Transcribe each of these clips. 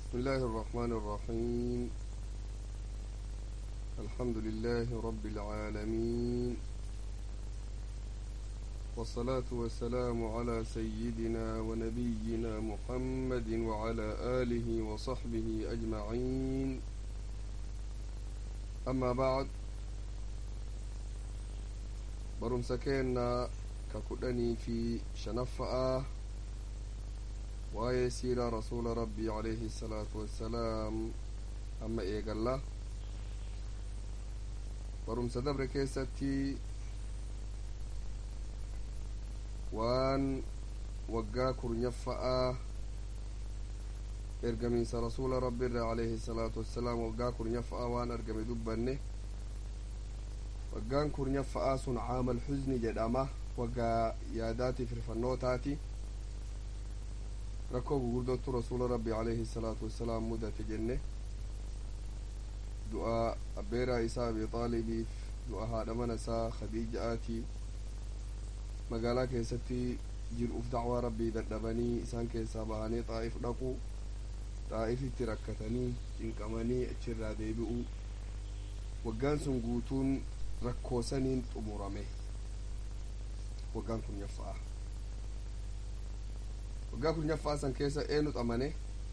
بسم الله الرحمن الرحيم الحمد لله رب العالمين والصلاة والسلام على سيدنا ونبينا محمد وعلى آله وصحبه أجمعين أما بعد برمسكينا ككدني في شنفأة waa'ee siiraa rasuula rabbii alayhi salaatu wassalaam amma eegalla barumsa dabre keessatti waan waggaa kurnyaffa'a ergamiinsa rasuula rabbiirra alayhi salaatu wassalaam waggaa kurnyaffa'a waan argame dubbanne waggaan kurnyaffa'a sun caamal xuzni jedhama waggaa yaadaatiif rifannootaati rakkoo gugurdootu rasuula rabbi alayhi salaatu wassalaam mudate jenne du'a abbeeraa isaa abi xaalibiif du'a haadha mana isaa khadiija'aati magaalaa keessatti jir'uuf dacwaa rabbii dadhabanii isaan keessaa bahanii xaa'if dhaqu xaa'ifitti rakkatanii cinqamanii achirraa deebi'u waggaan sun guutuun rakkoosaniin xumurame waggaan kun yaffa'a waggaa kurnyaffaa san keessa eenyu xamane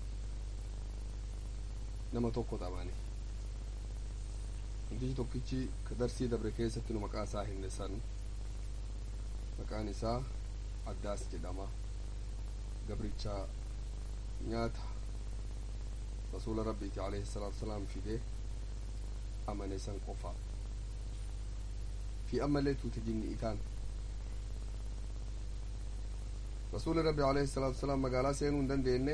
nama tokko xamane namtichi tokkichi ka darsii dabre keessatti nu maqaa isaa himne san maqaan isaa addaas jedhama gabricha nyaata rasuula rabbiiti alayhi salaatu wasalaam fide amane san qofa fi ammallee tuute jinni itaan rasuuli rabbi alayhi salaatu wasalaam magaalaa seenuu hin dandeenye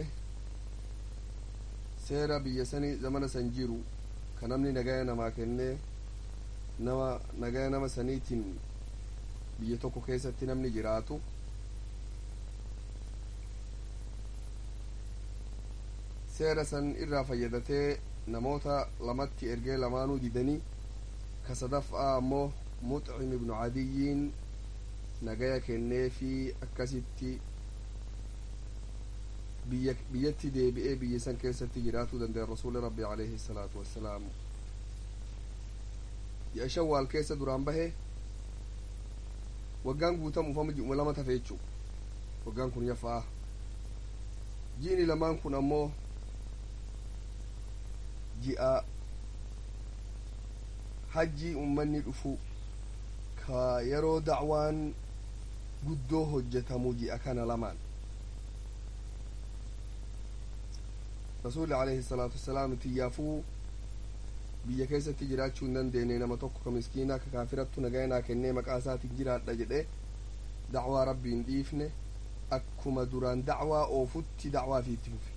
seera biyya sanii zamana san jiru ka namni nagaya namaa kennee nama nagaya nama saniitiin biyya tokko keessatti namni jiraatu seera san irraa fayyadatee namoota lamatti ergee lamaanuu didanii ka sadaffaa ammoo muxcim ibnu cadiyyiin nagaya kennee fi akkasitti biyya biyyatti deebi'ee biyya san keessatti jiraatuu danda'e rasuuli rabbi alayhi salaatu wassalaam ji'a shawwaal keessa duraan bahe waggaan guutamuuf amma ji'uma lama tafe jechuu waggaan kun yafaa ji'ini lamaan kun ammoo ji'a hajjii ummanni dhufu ka yeroo dacwaan guddoo hojjetamu ji'a kana lamaan rasuulli alayhi salaatu wassalaam tiyyaafuu biyya keessatti jiraachuu hin dandeenye nama tokko ka miskiinaa ka kaafirattu nagayanaa kennee maqaa isaatiin jiraadha jedhe dacwaa rabbii hin dhiifne akkuma duraan dacwaa oofutti dacwaa fi itti fufe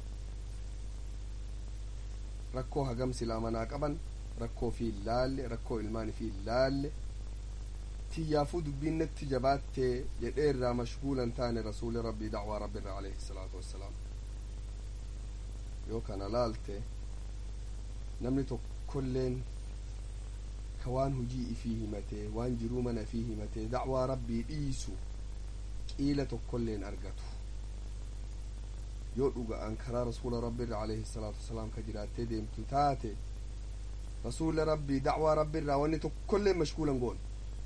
rakkoo hagam silaa manaa qaban rakkoo fi laalle rakkoo ilmaan fi laalle tiyyaafuu dubbiin natti jabaattee jedhee irraa mashguulan taane rasuuli rabbii dacwaa rabbiirra alayhi salaatu wassalaam yoo kana laalte namni tokkolleen ka waan hujii ifii himatee waan jiruu mana ifii himatee dacwaa rabbii dhiisu qiila tokkolleen argatu yoo dhuga'an karaa rasuula rabbiirra alayhi salaatu wassalaam ka jiraattee deemtu taate rasuula rabbii dacwaa rabbiirraa wanni tokkolleen mashguulan goon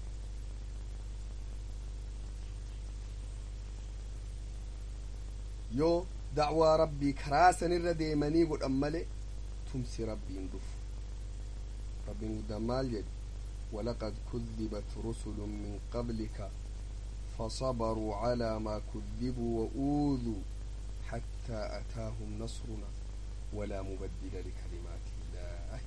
yoo dacwaa rabbii karaa sanirra deemanii godhan male tumsi rabbiin dhufu rabbiin guddaan maal jedhe ولقد كذبت رسل من قبلك فصبروا على ما كذبوا وأوذوا حتى أتاهم نصرنا ولا مبدل لكلمات الله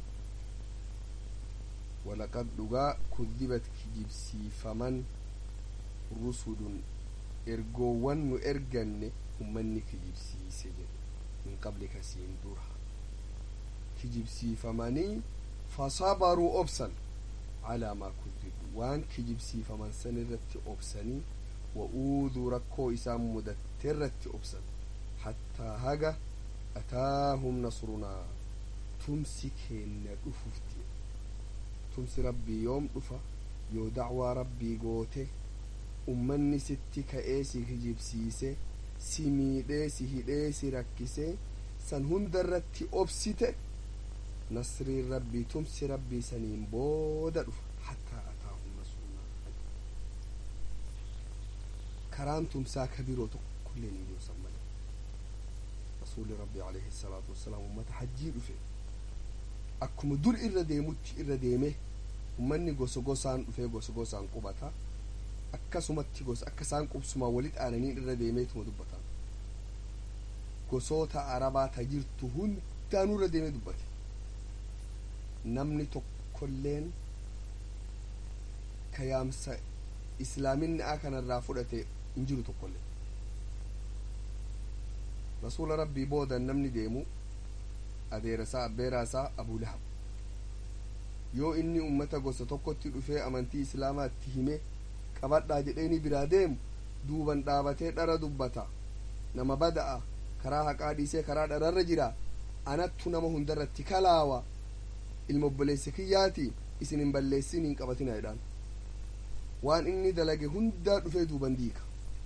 ولقد لقى كذبت كجبسي فمن رسل إرجوان إرجن ummanni kijibsiise jedhe min qablika siin dura kijibsiifamanii fasabaruu obsan calaa maa kudibu waan kijibsiifaman san irratti obsanii wa uuduu rakkoo isaan mudatte irratti obsan hattaa haga ataahum nasrunaa tumsi keenna dhufufti tumsi rabbii yoom dhufa yoo dacwaa rabbii goote ummanni sitti ka'ee si kijibsiise si miidhee si hidhee si rakkisee san hunda irratti obsite nasriin rabbii tumsi rabbii saniin booda dhufa hattaa ataahum nasrunaa karaan tumsaa ka biroo tokkollee hin jiru san malee rasuuli rabbii alayhi salaatu wassalaam ummata hajjii dhufe akkuma dur irra deemutti irra deeme ummanni gosa gosaan dhufee gosa gosaan qubata akkasumatti gosa akka isaan qubsumaan walitti aananiin irra deemeetuma dubbata gosoota arabaa ta jirtu hundaanuu irra deemee dubbate namni tokkolleen ka yaamsa islaaminaa kanarraa fudhate hin jiru tokkollee rasuula rabbii booda namni deemu adeerasaa abbeeraasaa abuu lahab yoo inni ummata gosa tokkotti dhufee amantii islaamaatti hime qabadhaa jedheeni biraa deemu duuban dhaabatee dhara dubbata nama bada'a karaa haqaa dhiisee karaa dhararra jira anattu nama hundarratti kalaawa ilma obboleessa kiyyaati isin hin balleessin hin qabatina jedhaan waan inni dalage hundaa dhufee duuban diika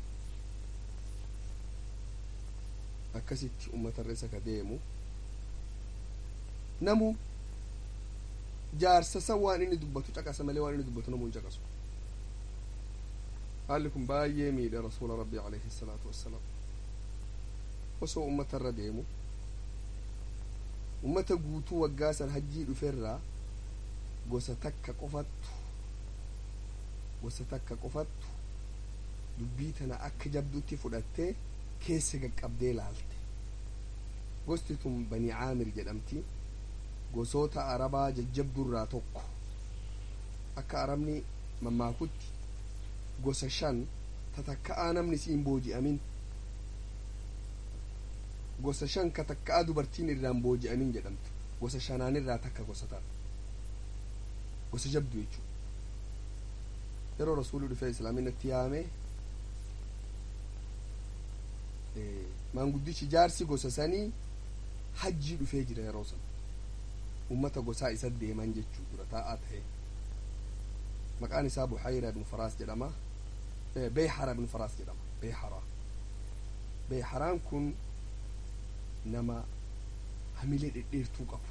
akkasitti ummatarra isa ka deemu namu jaarsa san waan inni dubbatu caqasa malee waan inni dubbatu namu hin caqasu haalli kun baay'ee miidha rasuula rabbii alayhi salaatu wassalaam osoo ummatarra deemu ummata guutuu waggaa san hajjii dhuferraa gosa takka qofattu gosa takka qofattu dubbii tana akka jabdutti fudhattee keessa gaqqabdee laalte gosti tun banii caamir jedhamti gosoota arabaa jajjabdurraa tokko akka arabni mammaakutti gosa shan tatakka'aa namni siin booji'amin gosa shan ka takka'aa dubartiin irraan booji'amin jedhamtu gosa shanaanirraa takka gosa taata gosa jabdu jechuu yeroo rasuulli dhufee islaaminatti yaame maanguddichi jaarsi gosa sanii hajjii dhufee jira yeroo san ummata gosaa isa deeman jechuu dura taa'aa ta'e maqaan isaa buxayra ibnu faraas jedhama beeyhara ibnu faraas jedhama beeyhara beeyharaan kun nama hamilee dhedheertuu qabu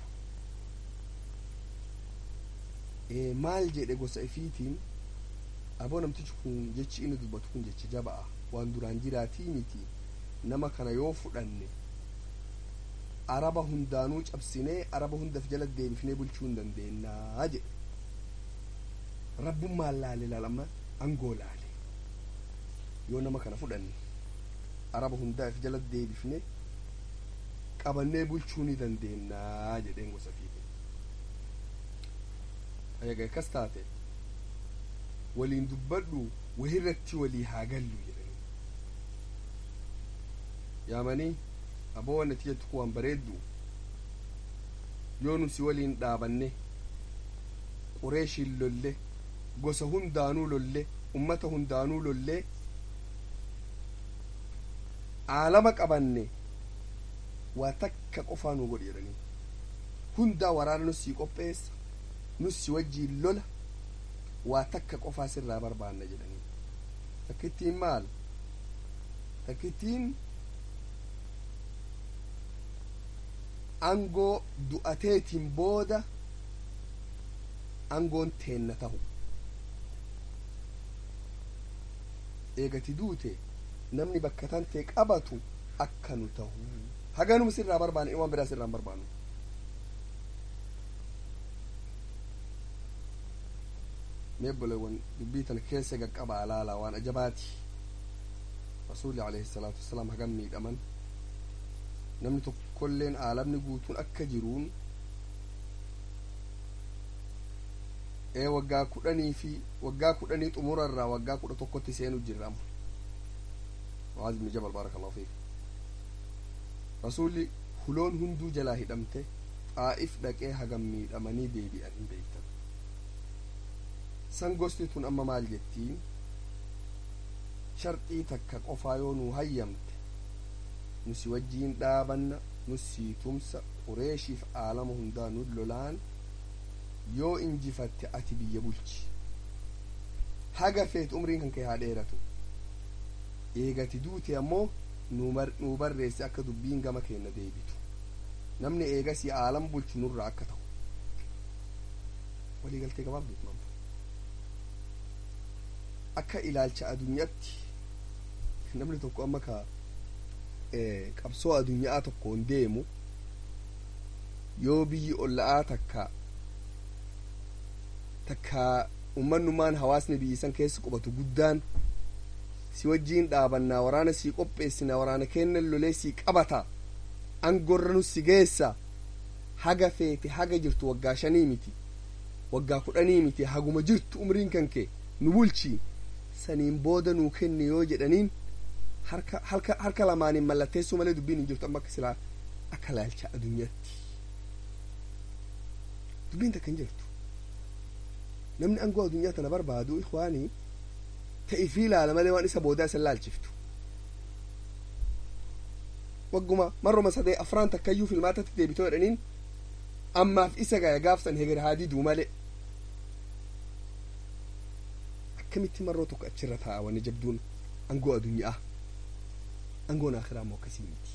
maal jedhe gosa ifiitiin aboo namtichi kun jechi inni dubbatu kun jecha jaba'a waan duraan jiraatii miti nama kana yoo fudhanne araba hundaanuu cabsinee araba hundaf jala deebifnee bulchuu hin dandeennaa jedhe rabbummaan laale laalama angoo laale yoo nama kana fudhanne araba hundaaf jala deebifne qabannee bulchuu ni dandeennaa jedheen gosa fiite eega akkas taate waliin dubbadhu wahirratti walii haa gallu jedhanii yaamanii aboo wanni ati jettu waan bareeddu yoo nusi waliin dhaabanne qureeshiin lolle gosa hundaanuu lolle ummata hundaanuu lolle aalama qabanne waa takka qofaa nu godhi jedhanii hundaa waraana nussii qopheessa nussi wajjiin lola waa takka qofaa sirraa barbaanna jedhanii takkittiin maal takkittiin angoo du'ateetiin booda angoon teenna tahu eegati duute namni bakka tantee qabatu akka nu tahu haganuma sirraa barbaanne waan biraa sirraa hin barbaannu meebboleewwan dubbii tana keessa gaqqabaa laalaa waan ajabaati rasuulli alayhi salaatu wassalaam hagam miidhaman namni tokkolleen aalamni guutuun akka jiruun ee waggaa kudhanii fi waggaa kudhanii xumurarraa waggaa kudha tokkotti seenu jirrama mucaaz ibni jabal baarakallahu fiik rasuulli huloon hunduu jalaa hidhamte xaa'if dhaqee hagam miidhamanii deebi'an hin beektan san gosti tun amma maal jettiin sharxii takka qofaa yoo nuu hayyamte nusi wajjiin dhaabanna nusii tumsa qureeshiif aalama hundaa nu lolaan yoo injifatte ati biyya bulchi haga feet umriin kan kee haa dheeratu eegati duute ammoo nuu barreesse akka dubbiin gama keenna deebitu namni eegasii aalam bulchu nurraa akka ta'u walii galtee gabaabduutu mama akka ilaalcha addunyaatti namni tokko amma ka qabsoo addunyaa tokkoon deemu yoo biyyi olla'aa takka takka ummannummaan hawaasni biyyi san keessa qubatu guddaan si wajjiin dhaabannaa waraana sii qopheessina waraana kennan lolee sii qabata angorra nu si geessa haga feete haga jirtu waggaa shanii miti waggaa kudhanii miti haguma jirtu umriin kan kee nu bulchi saniin booda nuu kenne yoo jedhaniin harka harka harka lamaaniin mallatteessuu malee dubbiin hin jirtu amma akka silaa akka laalcha addunyaatti dubbiin takka hin jirtu namni angoo addunyaa tana barbaadu ikwaanii ta'ii fi ilaala malee waan isa boodaa isa laalchiftu wagguma marroma sadee afraan takkayyuu filmaatatti deebitoo jedhaniin ammaaf isa gaya gaafsan heger haa diduu malee akkamitti marroo tokko achirra taa'a wanni jabduun angoo addunyaa angoon akhiraa immoo akkasii miti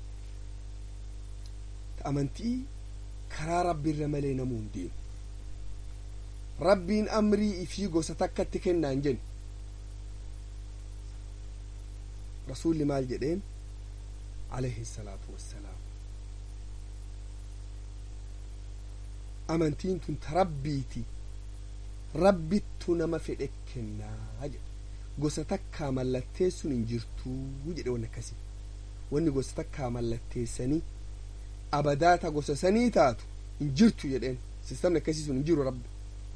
ta amantii karaa rabbiirra malee namuu hin deemu rabbiin amrii ifii gosa takkatti kennaan jennu rasuulli maal jedheen alayhi salaatu wassalaam amantiin tun ta rabbiiti rabbittu nama fedhe kennaa jedhe gosa takkaa mallatteessuun hin jirtuu jedhe wanni akkasii wanni gosa takkaa mallatteessanii abadaata gosa sanii taatu hin jirtu jedheen sistamni akkasii sun hin jiru rabbi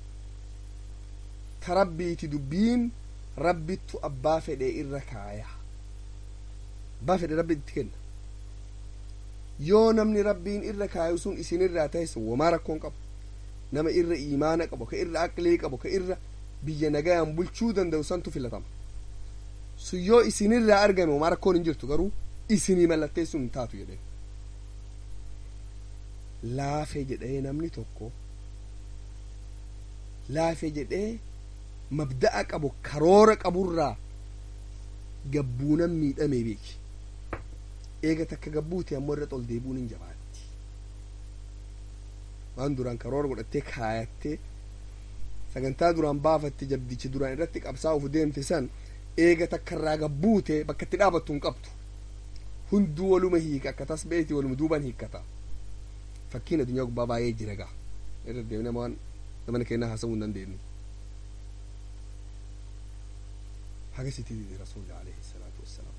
ta rabbiiti dubbiin rabbittu abbaa fedhe irra kaaya abbaa fedhe rabbi itti kenna yoo namni rabbiin irra kaayu sun isinirraa ta'es womaa rakkoon qabu nama irra iimaana qabu ka irra aqlii qabu ka irra biyya nagayaan bulchuu danda'u santu filatama sun yoo isinirraa argame womaa rakkoon hin jirtu garuu isinii mallatteessuun hin taatu jedhee laafe jedhee namni tokko laafe jedhee mabda'a qabu karoora qaburraa gabbuunan miidhamee beeki eega takka gabbuute ammoo irra ol deebuun hin jabaatti waan duraan karoora godhattee kaayattee sagantaa duraan baafatte jabdichi duraan irratti qabsaa'uuf deemte san eega takka irraa gabbuute bakka itti dhaabattu hin qabdu hunduu waluma hiika akka tasbeeti waluma duuban hiikkata fakkiin addunyaa gubbaa baay'ee jira gaa irra deemne nama waan namana kennaa haasa'uu hin dandeenyu haga sitti dide rasuulli alayhi salaatu wassalaam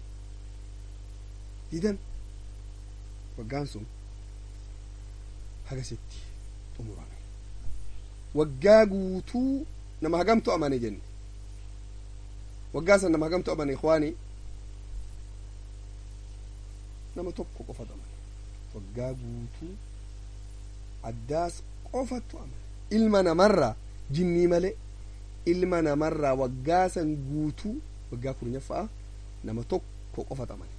didan waggaan sun haga sitti xumurame waggaa guutuu nama hagamtu amane jenne waggaa san nama hagamtu amane ikwaani nama tokko qofatu amane waggaa guutuu addaas qofatu amane ilma namarraa jinnii malee ilma namarraa waggaa san guutuu waggaa kurnyaffaa nama tokko qofatu amane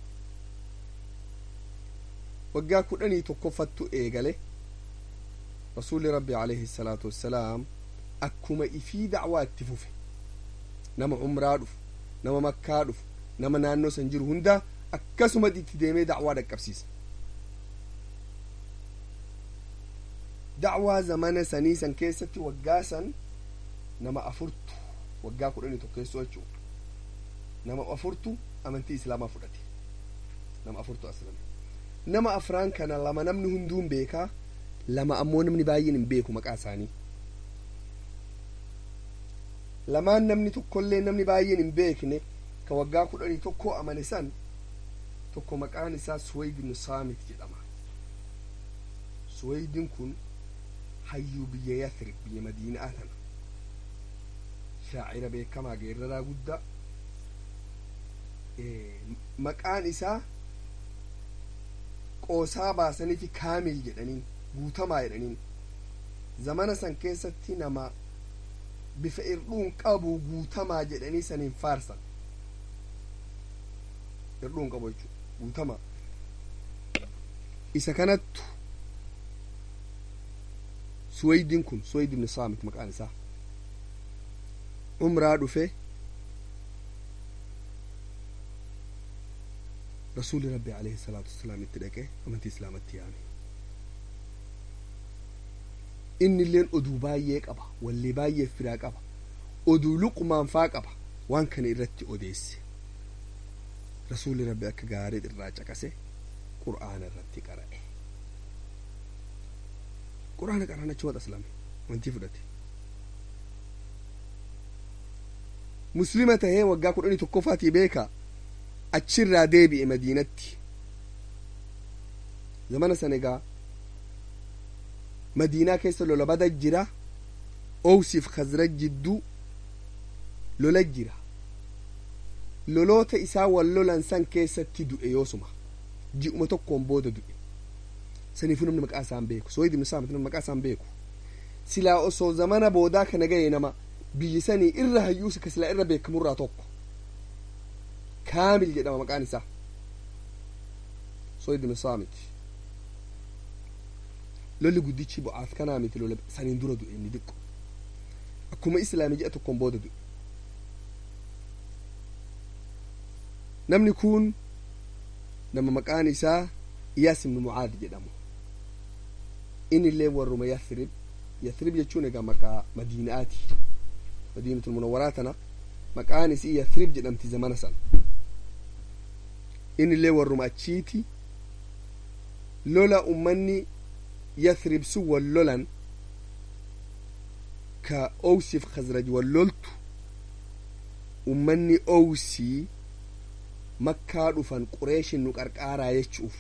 waggaa kudhanii tokkoffattu eegale rasuulli rabbi alayhi salaatu wassalaam akkuma ifii dacwaa itti fufe nama umraa dhufu nama makkaa dhufu nama naannoo san jiru hunda akkasuma itti deemee dacwaa dhaqqabsiisa dacwaa zamana sanii san keessatti waggaa san nama afurtu waggaa kudhanii tokkeessoo jechuu nama afurtu amantii islaamaa fudhate nama afurtu aslame nama afraan kana lama namni hunduun beekaa lama ammoo namni baay'een hin beeku maqaa isaanii lamaan namni tokkollee namni baay'een hin beekne ka waggaa kudhanii tokko amane san tokko maqaan isaa suwayd ibnu saamit jedhama suwaydin kun hayyuu biyya yathrib biyya madiinaa tana shaacira beekamaa geeraraa guddaa maqaan isaa qoosaa baasaniifi kaamil jedhaniin guutamaa jedhaniin zamana san keessatti nama bifa irdhuun qabu guutamaa jedhanii saniin faarsan irdhuun qabu jechuudha guutamaa isa kanattu suwaydin kun suwayd ibn saamit maqaan isaa umraa dhufe rasuuli rabbi alayhi salaatu wasalaam itti dhaqe amantii islaamatti yaame inni illeen oduu baay'ee qaba wallee baay'ee firaa qaba oduu luqumaan faa qaba waan kana irratti odeesse rasuuli rabbi akka gaarii irraa caqase qur'aana irratti qara'e qur'aana qaraan achi waxa islaame amantii fudhate muslima tahee waggaa kudhanii tokkoffaatii beeka achirraa deebi'e madiinatti zamana san egaa madiinaa keessa lola bada jira owsiif khazraj jidduu lola jira loloota isaa wal lolan san keessatti du'e yoosuma ji'uma tokkoon booda du'e saniifuu namni maqaa isaan beeku sooyid ibnu saamit namni maqaa isaan beeku silaa osoo zamana boodaa kana gahe nama biyyi sanii irra hayyuusa ka silaa irra beekamurraa tokko kaamil jedhama maqaan isaa sooyid ibnu saamit lolli guddichi bu'aaf kanaa miti lola saniin dura du'e inni diqqo akkuma islaami ji'a tokkoon booda du'e namni kun nama maqaan isaa iyaas ibnu mucaad jedhamu inni illee warruma yathrib yathrib jechuun egaa maqaa madiinaati madiinatul munawwaraa tana maqaan isii yathrib jedhamti zamana san inni illee warruma achiiti lola ummanni yathrib sun wal lolan ka owsiif khazraj wal loltu ummanni owsii makkaa dhufan qureeshin nu qarqaaraa jechuuf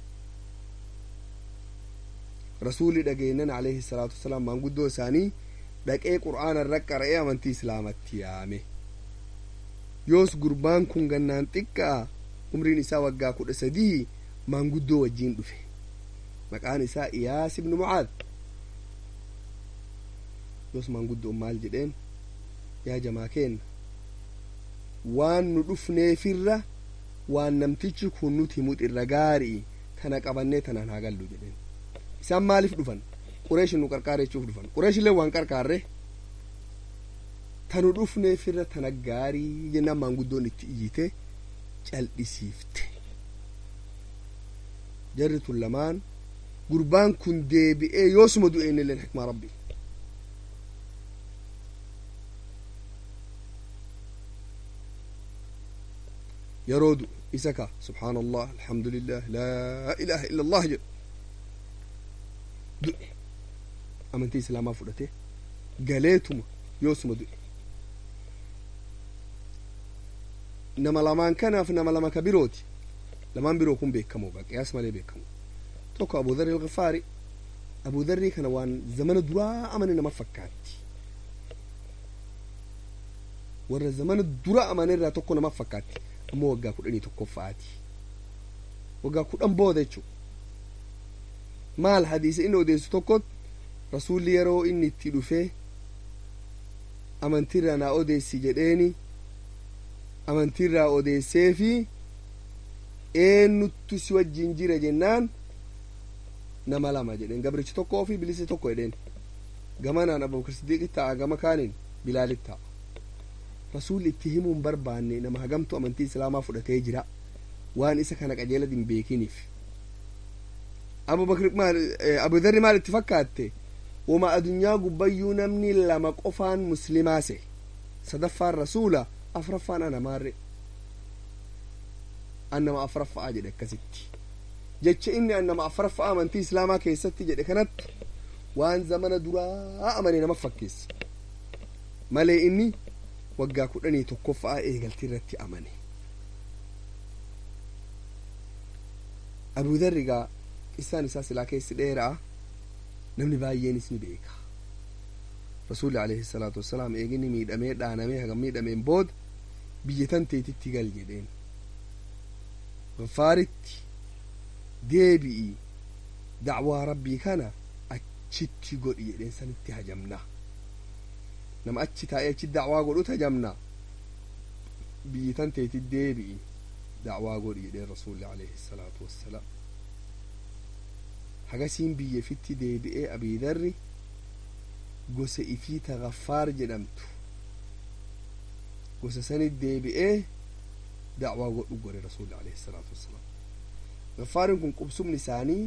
rasuuli dhageennan alayhi salaatu wasalaam maanguddoo isaanii dhaqee qur'aana irra qara'ee amantii islaamatti yaame yoos gurbaan kun gannaan xiqqaa umriin isaa waggaa kudha sadii maanguddoo wajjiin dhufe maqaan isaa iyaas ibnu mucaad yoos maanguddoon maal jedheen yaa jamaa keenna waan nu dhufneefirra waan namtichi kun nuti himut irra gaarii tana qabannee tanaan haa gallu jedheen isaan maaliif dhufan qureeshin nu qarqaare jechuuf dhufan qureeshillee waan qarqaarre tanu dhufneefirra tana gaarii jennaan maanguddoon itti iyyite cal'isiifte jarri tun lamaan gurbaan kun deebi'ee yoosuma du'e innilleen hikmaa rabbi yeroo du'e isa ka subhaana allah alhamdulillah laa ilaha illa allah jedhu du'e amantii islaamaa fudhate galeetuma yoosuma du'e nama lamaan kanaaf nama lama ka birooti lamaan biroo kun beekamoo qiyaas malee beekamoo tokko abu dharri alghafaari abu dharrii kana waan zamana duraa amane nama fakkaatti warra zamana dura amanerraa tokko nama fakkaatti ammoo waggaa kudhanii tokkoffaati waggaa kudhan booda jechuu maal hadiisa inni odeessu tokkot rasuulli yeroo inni itti dhufee amantiirraa naa odeessi jedheeni amantiirraa odeesseefi eenyuttu si wajjin jira jennaan nama lama jedheen gabrichi tokkoo fi bilisi tokko jedheen gamanaan abubakar siddiiqi ta'a gama kaaniin bilaalit ta'a rasuulli itti himuun barbaanne nama hagamtu amantii islaamaa fudhatee jira waan isa kana qajeela hin beekiniif abubakar maal abudarri maal itti fakkaatte wama adunyaa gubbayyuu namni lama qofaan muslimaase sadaffaan rasuula afraffaan anamaarre annama afraffaa jedhe akkasitti jecha inni annama afraffaa amantii islaamaa keessatti jedhe kanatti waan zamana duraa amane nama fakkeessa malee inni waggaa kudhanii tokkoffaa eegaltii irratti amane abuudarri gaa qissaan isaa silaa keessi dheeraa namni baay'eenis ni beeka rasuulli alayhi salaatu wassalaam eegini miidhamee dhaanamee hagam miidhameen booda biyya tan teetitti gal jedheen gaffaaritti deebi'i dacwaa rabbii kana achitti godhi jedheen sanitti hajamna nama achi taa'ee achi dacwaa godhut hajamna biyyi tan teetti deebi'i dacwaa godhi jedheen rasuulli alayhi salaatu wassalaam hagasiin biyya fitti deebi'ee abiidarri gosa ifii ta gaffaar jedhamtu gosa sanit deebi'ee dacwaa godhu gore rasuli alayhi salaatu wassalaam gaffaarin kun qubsumni isaanii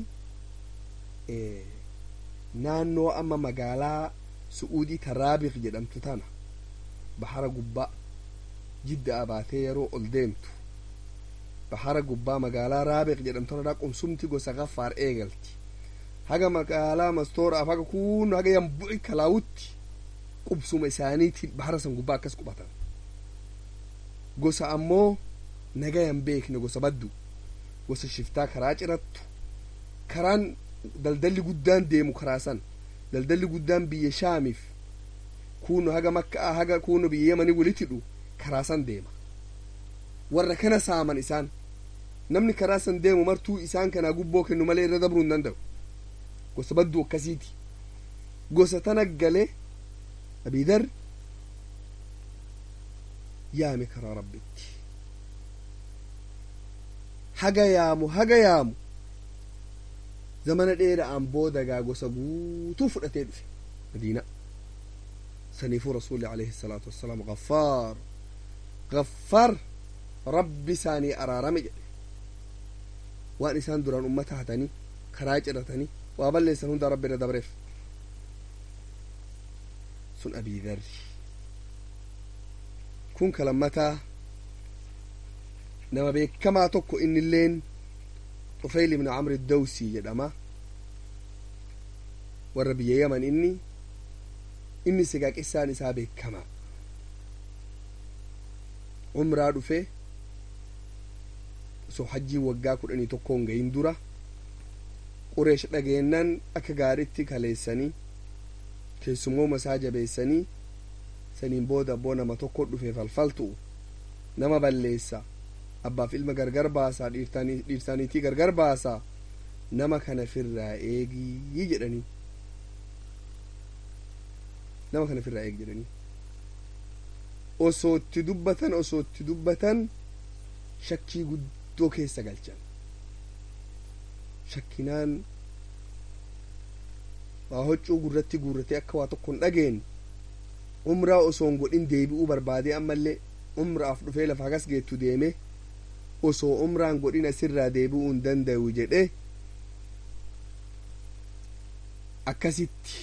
naannoo amma magaalaa su'uudii taraabiq jedhamtu tana bahara gubbaa jidda baatee yeroo ol deemtu bahara gubbaa magaalaa raabiq jedhamtu qubsumti gosa gaffaar eegalti haga magaalaa mastooraaf haga kun haga yambu'i kalaawutti qubsuma isaaniitiin bahara san gubbaa akkas qubatan gosa ammoo nagayan beekne gosa baddu gosa shiftaa karaa cirattu karaan daldalli guddaan deemu karaa san daldalli guddaan biyya shaamiif kuno haga makkaa haga kuno biyya yamanii walitti hidhu karaa san deema warra kana saaman isaan namni karaa san deemu martuu isaan kanaa gubboo kennu malee irra dabruu hin danda'u gosa badduu akkasiiti gosa tana galee abidar yaame karaa rabbitti haga yaamu haga yaamu zamana dheera'aan booda gaa gosa guutuu fudhatee dhufe madiina saniifuu rasuli alayhi salaatu wassalaam gaffaar gaffaar rabbi isaanii araarame jedhe waan isaan duraan ummata hatanii karaa ciratanii waa balleessan hunda rabbi irra dabreef sun abiidarri kun kalammataa nama beekamaa tokko innilleen طفيل بن عمرو الدوسي jedhama warra biyya yaman inni inni sigaaqissaan isaa beekamaa umraa dhufe osoo hajjii waggaa kudhanii tokkoon gahin dura qureesh dhageennan akka gaaritti kaleessanii keessummooma isaa jabeessanii saniin booda abboo nama tokko dhufe falfaltu nama balleessa abbaaf ilma gargar baasaa dhiirsaaniitii gargar baasaa nama kana firraa eegii jedhanii nama kana firraa eegi jedhanii osoo itti dubbatan osoo itti dubbatan shakkii guddoo keessa galchan shakkinaan waa huccuu gurratti guurratee akka waa tokko hin dhageen umraa osoo hin godhin deebi'uu barbaadee ammallee umraaf dhufee lafa hagas geettu deeme osoo umraan godhin asirraa deebi'uu hin danda'u jedhe akkasitti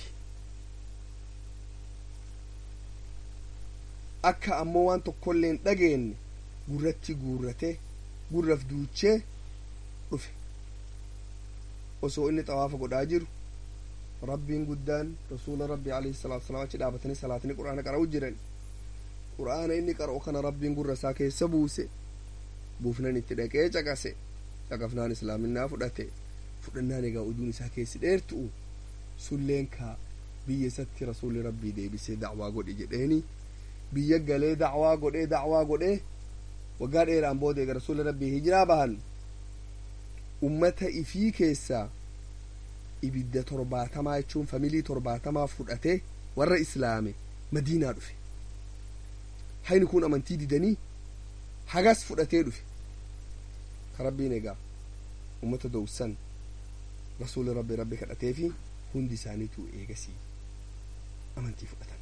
akka ammoo waan tokkollee hin dhageenye gurratti guurrate gurraf duuchee dhufe osoo inni xawaafa godhaa jiru rabbiin guddaan rasuula rabbii alayhi salaatu wasalaam achi dhaabatanii salaatanii quraana qara'u jiran quraana inni qara'u kana rabbiin gurra isaa keessa buuse buufnan itti dhaqee caqase caqafnaan islaaminaa fudhate fudhannaan egaa ujuun isaa keessi dheertu'u sulleen kaa biyya isatti rasuulli rabbii deebisee dacwaa godhi jedheeni biyya galee dacwaa godhee dacwaa godhee waggaa dheeraan booda eega rasuulli rabbii hijiraa bahan ummata ifii keessaa ibidda torbaatamaa jechuun familii torbaatamaa fudhatee warra islaame madiinaa dhufe hayni kun amantii didanii hagas fudhatee dhufe ka rabbiin egaa ummata dowsan rasuuli rabbi rabbi kadhatee fi hundi isaaniitu eegasii amantii fudhatan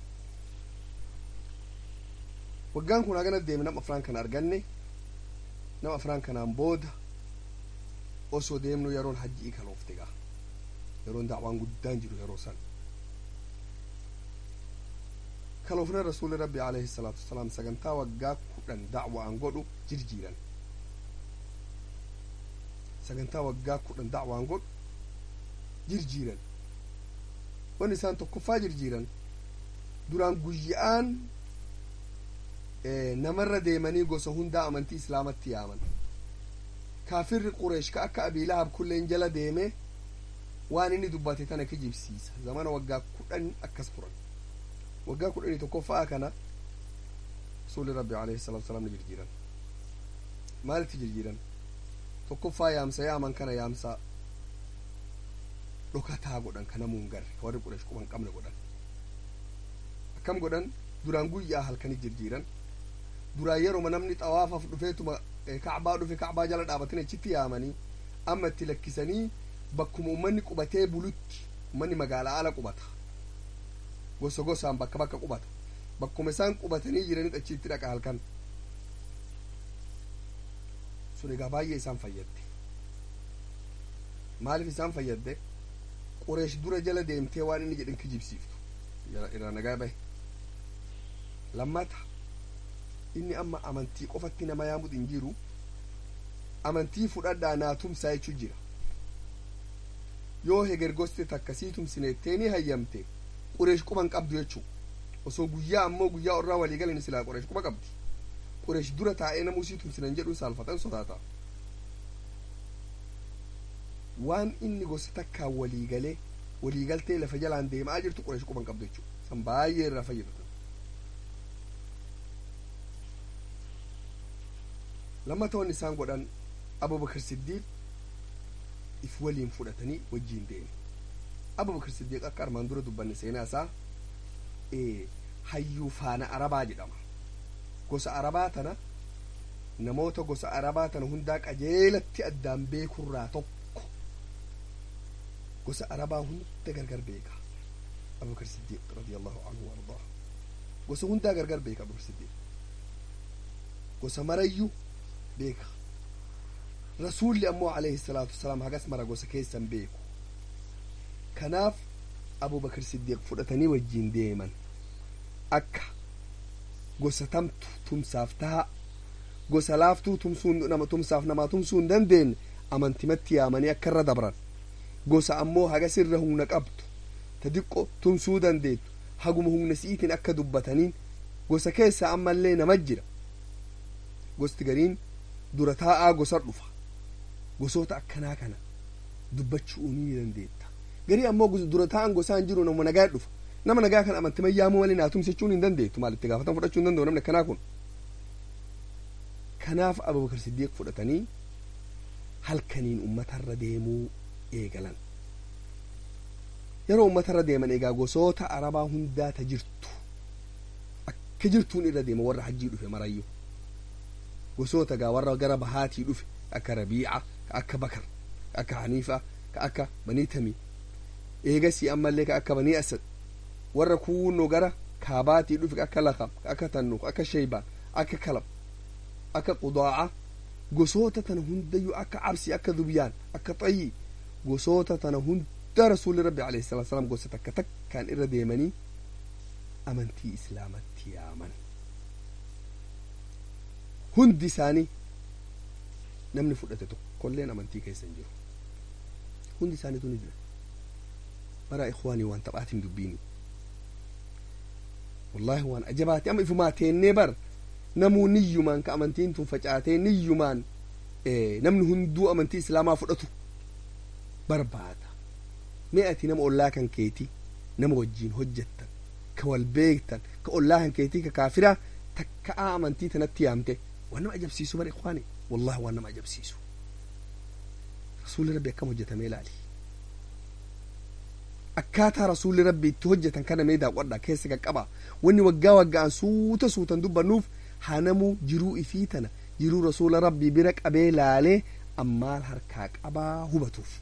waggaan kun hagana deeme nama afraan kana arganne nama afraan kanaan booda osoo deemnu yeroon hajji'ii kaloofte gaa yeroon dacwaan guddaan jiru yeroo san kaloofna rasuuli rabbi alayhi salaatu wasalaam sagantaa waggaa kudhan dacwaan godhu jirjiiran sagantaa waggaa kudhan dacwaan godhu jirjiiran wanni isaan tokkoffaa jirjiiran duraan guyya'aan namarra deemanii gosa hundaa amantii islaamatti yaaman kaafirri qureesh ka akka abiilahab kulleen jala deeme waan inni dubbate tana kijibsiisa zamana waggaa kudhan akkas turan waggaa kudhanii tokkoffaa kana rasuuli rabbi alayhi salatu wasalaam ni jirjiiran maalitti jirjiiran tokkoffaa yaamsa yaaman kana yaamsa dhokataa godhan ka namuu hin garre ka warri qureesh quban qabne godhan akkam godhan duraan guyyaa halkanii jirjiiran duraan yeroma namni xawaafaaf dhufeetuma kacbaa dhufe kacbaa jala dhaabatin achitti yaamanii amma itti lakkisanii bakkuma ummanni qubatee bulutti ummanni magaalaa ala qubata gosa gosaan bakka bakka qubata bakkuma isaan qubatanii jiranii achitti dhaqa halkan sun egaa baay'ee isaan fayyadde maaliif isaan fayyadde qureesh dura jala deemtee waan inni jedhin kijibsiiftu irraa nagaa bahe lammata inni amma amantii qofatti nama yaamut hin jiru amantii fudhadhaa naa tumsaa jechuu jira yoo hegergoste takkasii tumsineettee hayyamte qureesh quban qabdu jechuu osoo guyyaa ammoo guyyaa orraa walii galan silaa qureesh quba qabdi qureesh dura taa'ee namuu sii tumsinan jedhuun saalfatan sodaata waan inni gosa takkaan walii galee walii galtee lafa jalaan deemaa jirtu qureesh quban qabdu jechuu san baay'ee irraa fayyadatan lammatoonni isaan godhan abubakar siddiiq if waliin fudhatanii wajjiin deeme abubakar siddiiq akka armaan dura dubbanne seenaa isaa hayyuu faana arabaa jedhama gosa arabaa tana namoota gosa arabaa tana hundaa qajeelatti addaan beekurraa tokko gosa arabaa hunda gargar beeka abubakar siddiiq radiyallahu anhu wardaa gosa hundaa gargar beeka abubakar siddiiq gosa marayyuu beeka rasuulli ammoo alayhi salaatu wasalaam hagas mara gosa keessan beeku kanaaf abubakar siddiiq fudhatanii wajjiin deeman akka gosa tamtu tumsaaf taha gosa laaftuu tumsuu nama tumsaaf namaa tumsuu hin dandeenye amantimatti yaamanii akka irra dabran gosa ammoo hagas irra humna qabdu ta diqqo tumsuu dandeettu haguma humna si'iitiin akka dubbataniin gosa keessa ammallee nama jira gosti gariin dura taa'aa gosa dhufa gosoota akkanaa kana dubbachuu ni dandeetta garii ammoo dura taa'an gosaan jiru nama nagaa dhufa nama nagaa kan amantima yaamuu malee naa tumsichuun hin dandeettu maal itti gaafatan fudhachuu hin danda'u namni akkanaa kun kanaaf abubakar siddiiq fudhatanii halkaniin ummatarra deemuu eegalan yeroo ummatarra deeman egaa gosoota arabaa hundaa ta jirtu akka jirtuun irra deema warra hajjii dhufe marayyuu gosoota gaa warra gara bahaatii dhufe akka rabiica ka akka bakar ka akka haniifa ka akka banii tamii eegasii ammallee ka akka banii asad warra kuunnoo gara kaabaatii dhufe ka akka lakab ka akka tannuq akka shaybaan akka kalab akka qudaaca gosoota tana hundayyuu akka cabsi akka dubyaan akka xayyi gosoota tana hunda rasuulli rabbi alayhi salatu salaam gosa takka takkaan irra deemanii amantii islaamatti yaaman hundi isaanii namni fudhate tokkolleen amantii keessa hin jiru hundi isaaniitu ni jira bara ikwaanii waan taphaatiin dubbiini wallaahi waan ajabaati amma ifumaa teennee bar namuu niyyumaan ka amantiin tun facaatee niyyumaan namni hunduu amantii islaamaa fudhatu barbaada mee ati nama ollaa kan keeti nama wajjiin hojjettan ka wal beektan ka ollaa kan keetii ka kaafiraa takka'aa amantii tanatti yaamte waan nama ajabsiisu bar ikwaani wallahi waan nama ajabsiisu rasuulli rabbi akkam hojjetamee ilaali akkaataa rasuulli rabbi itti hojjetan kana mee daawwadha keessa qaqqaba wanni waggaa waggaan suuta suutan dubbannuuf hanamuu jiruu ifii tana jiruu rasuula rabbii bira qabee laalee ammaal harkaa qabaa hubatuuf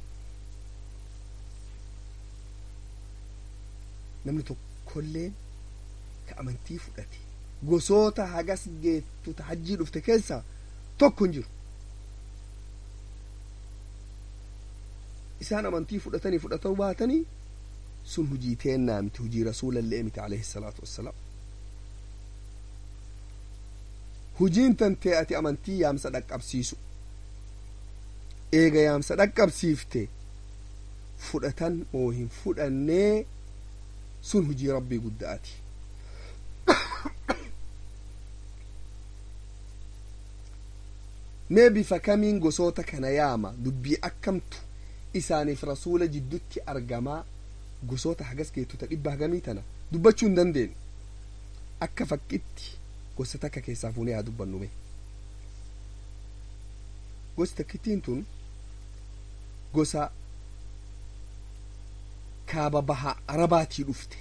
namni tokkollee ka amantii fudhate gosoota hagas geettu ta hajjii dhufte keessaa tokko hin jiru isaan amantii fudhatanii fudhatau baatanii sun hujii teennaa miti hujii rasuulallee miti alayhi salaatu wassalaam hujiin tantee ati amantii yaamsa dhaqqabsiisu eega yaamsa dhaqqabsiifte fudhatan moo hin fudhannee sun hujii rabbii guddaati mee bifa kamiin gosoota kana yaama dubbii akkamtu isaaniif rasuula jiddutti argamaa gosoota hagas geettota dhibba hagamii tana dubbachuu hin dandeenye akka fakkitti gosa takka keessaa fuunee haa dubbannume gosi takkittiin tun gosa kaaba baha arabaatii dhufte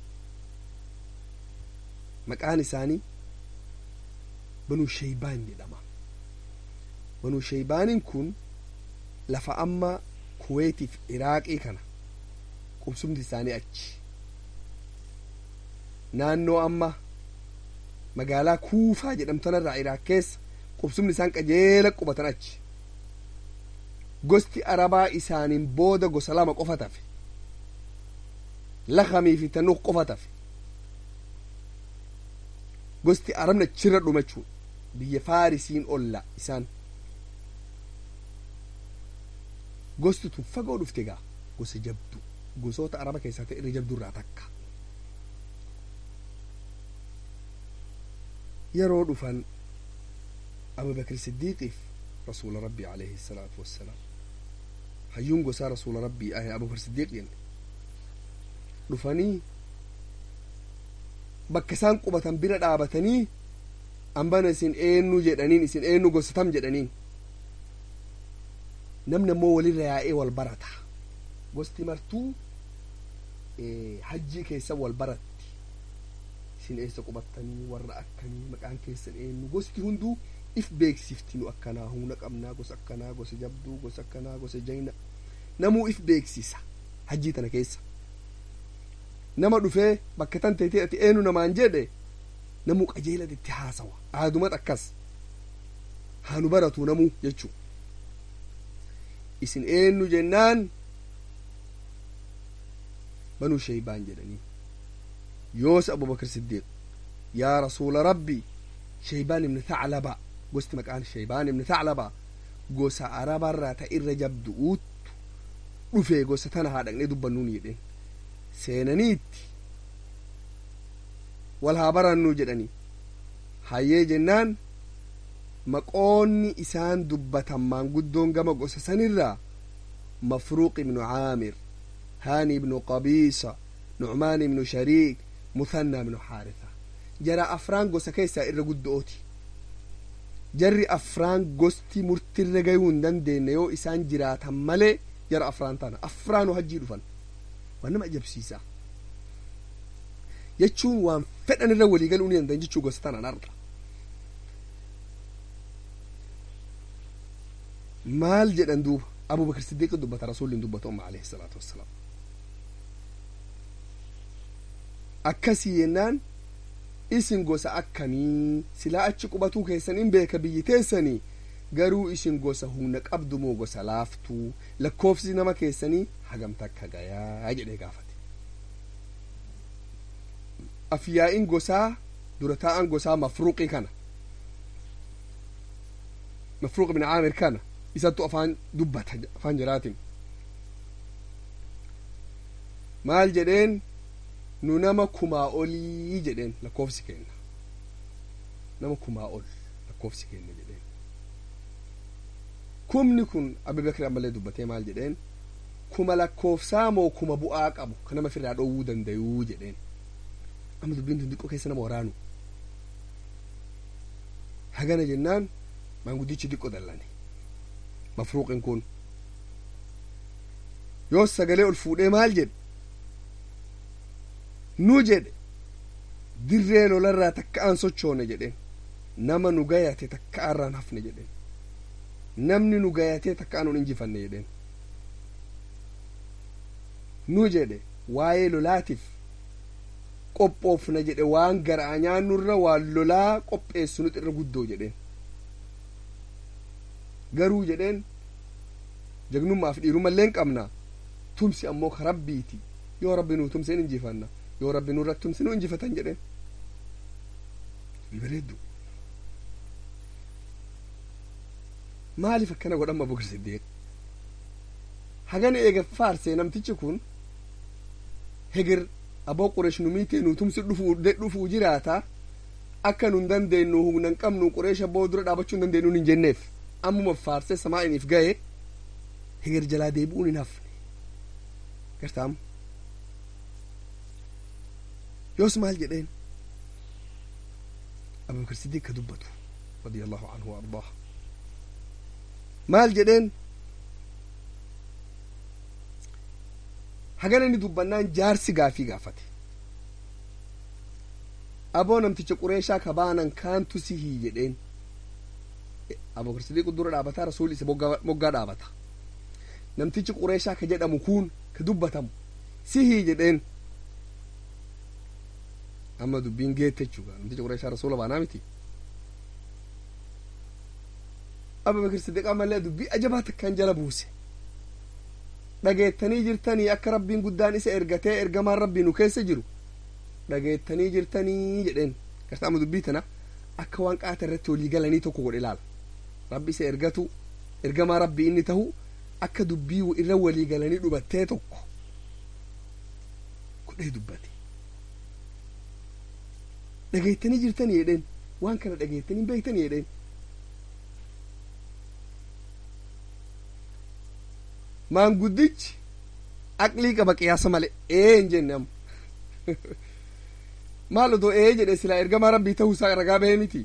maqaan isaanii banuu sheeybaan jedhama banuu sheeybaaniin kun lafa amma kuweetiif iraaqii kana qubsumti isaanii achi naannoo amma magaalaa kuufaa jedhamtanarraa iraaq keessa qubsumni isaan qajeela qubatan achi gosti arabaa isaaniin booda gosa lama qofa tafe lakamii fi tanuuq qofa tafe gosti arabni achirra dhumachuu biyya faarisiin olla isaan gosti tun fagoo dhufte gaa gosa jabdu gosoota araba keessaa ta'e irra jabdu irraa takka yeroo dhufan abubakr siddiiqiif rasuula rabbii alayhi salaatu wassalaam hayyuun gosaa rasuula rabbii ahe abubakr siddiiqiin dhufanii bakka isaan qubatan bira dhaabatanii ambana isin eenyu jedhaniin isin eenyu gosatam jedhaniin namni ammoo walirra yaa'ee wal barata gosti martuu hajjii keessa wal baratti isin eessa qubattanii warra akkamii maqaan keessan eenyu gosti hunduu if beeksifti nu akkanaa humna qabnaa gosa akkanaa gosa jabduu gosa akkanaa gosa jayna namuu if beeksisa hajjii tana keessa nama dhufee bakka tan teetee ati eenyu namaan jedhe namuu qajeelatti itti haasawa aadumat akkas haanu baratu namuu jechuu isin eenyu jennaan banuu sheeybaan jedhanii yoos abubakar siddiiq yaa rasuula rabbi sheeybaan ibni thaclaba gosti maqaan sheeybaan ibni thaclaba gosa arabarraa ta irra jabdu'uuttu dhufee gosa tana haa dhaqnee dubbannuun jedheen seenaniitti wal haa barannuu jedhanii hayyee jennaan maqoonni isaan dubbatan maanguddoon gama gosa sanirraa mafruuq ibnu caamir haani ibnu qabiisa nucmaan ibnu shariik muthannaa ibnu xaarisa jara afraan gosa keessaa irra guddo'ooti jarri afraan gosti murtirra gayuu hin dandeenye yoo isaan jiraatan malee jara afraan tana afraanu hajjii dhufan waan nama ajabsiisa jechuun waan fedhan irra walii galuu ni danda'an jechuu gosa tanaan arga maal jedhan duuba abubakar siddiiqi dubbata rasuulli dubbatu amma alayhi salaatu wassalaam akkasii yennaan isin gosa akkamii silaa achi qubatuu keessan in beeka biyyi teessanii garuu isin gosa humna qabdu moo gosa laaftuu lakkoofsi nama keessanii hagam takka gayaa jedhee gaafate afyaa'in gosaa dura taa'an gosaa mafruuqii kana mafruuq ibn caamir kana isattu afaan dubbata afaan jiraatin maal jedheen nu nama kumaa olii jedheen lakkoofsi kenna nama kumaa ol lakkoofsi kenna jedheen kumni kun abubakri ammallee dubbatee maal jedheen kuma lakkoofsaa moo kuma bu'aa qabu ka nama firraa dhoowwuu dandayuu jedheen amma dubbiin tun xiqqoo keessa nama waraanu hagana jennaan maanguddichi xiqqoo dallane mafruuqin kun yoo sagalee ol fuudhee maal jedhe nu jedhe dirree lolarraa takka aan sochoone jedheen nama nu gayate takka arraan hafne jedheen namni nu gayatee takka aan un injifanne jedheen nu jedhe waa'ee lolaatiif qophoofna jedhe waan garaa nyaannurra waan lolaa qopheessu nuti irra guddoo jedheen garuu jedheen jagnummaaf dhiirumallee hin qabna tumsi ammoo ka rabbiiti yoo rabbi nuu tumse in injifanna yoo rabbi nurratti tumse nu injifatan jedheen bareeddu maaliif akkana godhamma abubakar siddiiq hagana eega faarsee namtichi kun hegir aboo qureesh nu miitee nu tumsi dhufuu jiraata akka nun dandeenyu humnan qabnu qureesha boo dura dhaabachuu hin dandeenyu hin jenneef ammuma faarsee samaa'iniif gahe hegir jalaa deebi'uun hin hafne gartaam yoos maal jedheen abubakar siddiiq ka dubbatu radiyallahu anhu wa ardaah maal jedheen hagana inni dubbannaan jaarsi gaafii gaafate aboo namticha qureeshaa ka baanan kaantu sihii jedheen abubakar sidiiq dura dhaabataa rasuulli isa moggaa dhaabata namtichi qureeshaa ka jedhamu kun ka dubbatamu sihii jedheen amma dubbiin geette jechuudha namticha qureeshaa rasuula baanaa miti abubakar siddiqaa malee dubbii ajabaa takkaan jala buuse dhageettanii jirtanii akka rabbiin guddaan isa ergatee ergamaan rabbii nu keessa jiru dhageettanii jirtanii jedheen gartaama dubbii tana akka waan qaata irratti walii galanii tokko godhe ilaala rabbi isa ergatu ergamaa rabbii inni tahu akka dubbii irra walii galanii dhubattee tokko godhee dubbate dhageettanii jirtanii jedheen waan kana dhageettanii beektanii jedheen maanguddichi aqlii qaba qiyaasa male ee hin jenne amma maal odoo ee jedhe silaa ergamaa rabbii ta'uu isaa ragaa bahee miti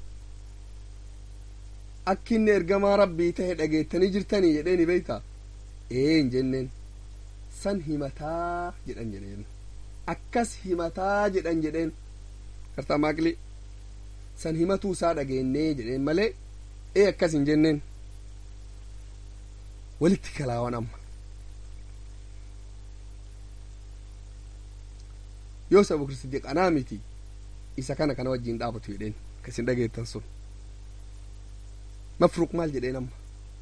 akki inni ergamaa rabbii ta'e dhageettanii jirtanii jedheeni beeyta ee hin jenneen san himataa jedhan jedheen akkas himataa jedhan jedheen kartaa maaqli san himatuu isaa dhageennee jedheen malee ee akkas hin jenneen walitti kalaawan amma yoos abubakar siddiq anaa miti isa kana kana wajjiin dhaabatu jedheen kasin dhageettan sun mafruuq maal jedheen amma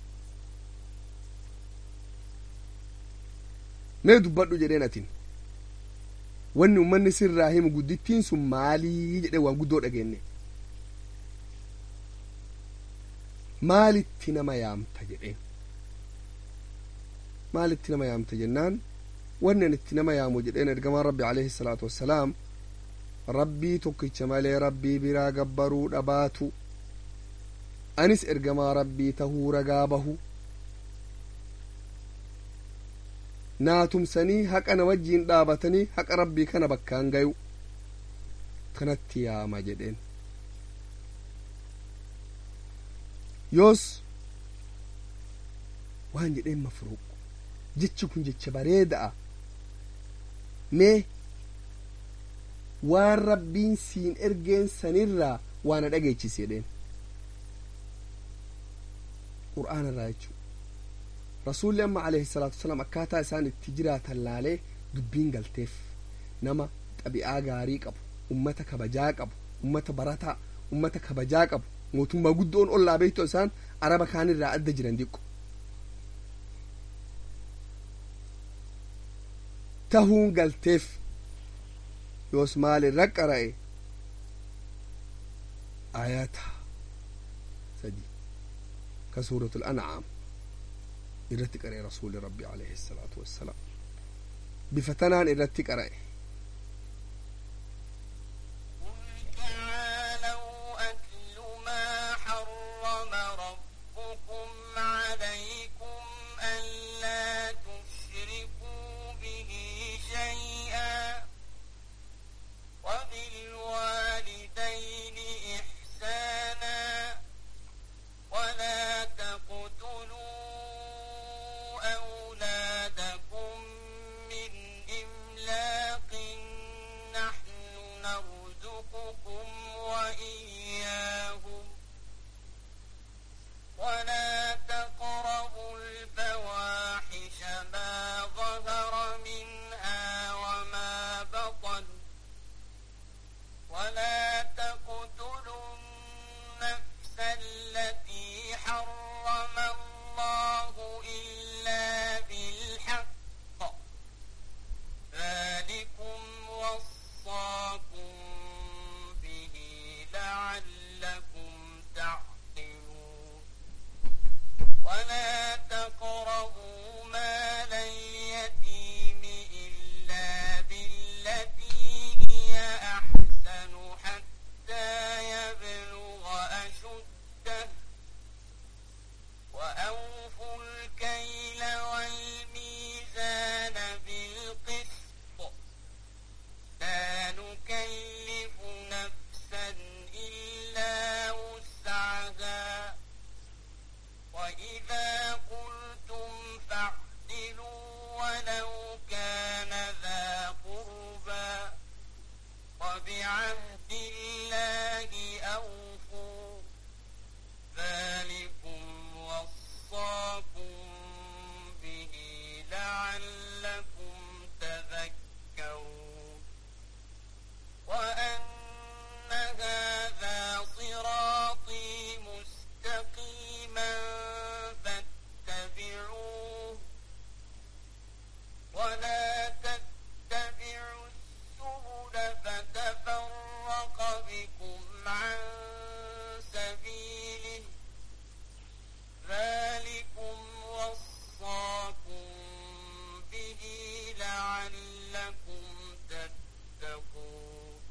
mee dubbadhu jedheen atin wanni ummanni sirraa himu guddittiin sun maalii jedhee waan guddoo dhageenne maalitti nama yaamta jedheen maalitti nama yaamta jennaan wannan itti nama yaamu jedheen ergamaan rabbi alayhi salaatu wassalaam rabbii tokkicha malee rabbii biraa gabbaruu dhabaatu anis ergamaa rabbii tahuu ragaa bahu naatumsanii haqa na wajjiin dhaabatanii haqa rabbii kana bakkaan gayu kanatti yaama jedheen yoos waan jedheen mafruuq jechi kun jecha bareeda'a mee waan rabbiin siin ergeen sanirraa waana dhageechise jedheen qur'aana irraa jechuu rasuulli amma alayhi salaatu wasalaam akkaataa isaan itti jiraatan laalee dubbiin galteef nama xabi'aa gaarii qabu ummata kabajaa qabu ummata barataa ummata kabajaa qabu mootummaa guddoon ollaa beektu isaan araba kaanirraa adda jiran diqqo tahuun galteef yoos maal irra qara'e ayata sadi ka suuratul ancaam irratti qara'e rasuuli rabbi alayhi salaatu wassalaam bifa tanaan irratti qara'e لعلكم تتقون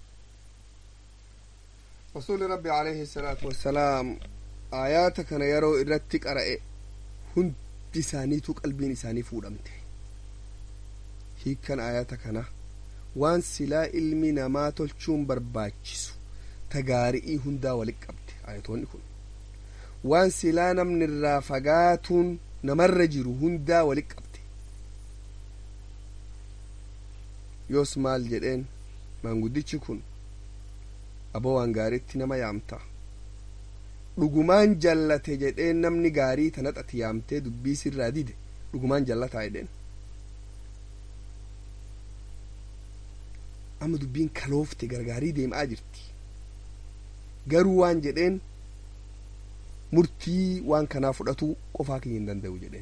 رسول ربي عليه الصلاة والسلام آيات كان يرو إرتك أرأي هند isaaniitu qalbiin isaanii fuudhamte hiikkan ayata kana waan silaa ilmi namaa tolchuun barbaachisu tagaari'ii hundaa walit qabde ayatoonni kun waan silaa namni irraa fagaatuun namarra jiru hundaa walit qabde yoos maal jedheen maanguddichi kun aboo waan gaariitti nama yaamta dhugumaan jallate jedheen namni gaarii tanaxati yaamtee dubbii sirraa dide dhugumaan jallataa jedheen amma dubbiin kaloofte gargaarii deemaa jirti garuu waan jedheen murtii waan kanaa fudhatuu qofaa kiyya hin danda'u jedheen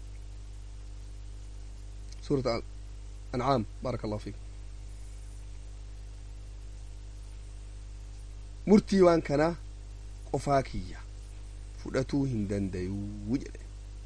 suurata ancaam baaraka allahu fiikum murtii waan kanaa qofaa kiyya fudhatuu hin dandayuu jedhe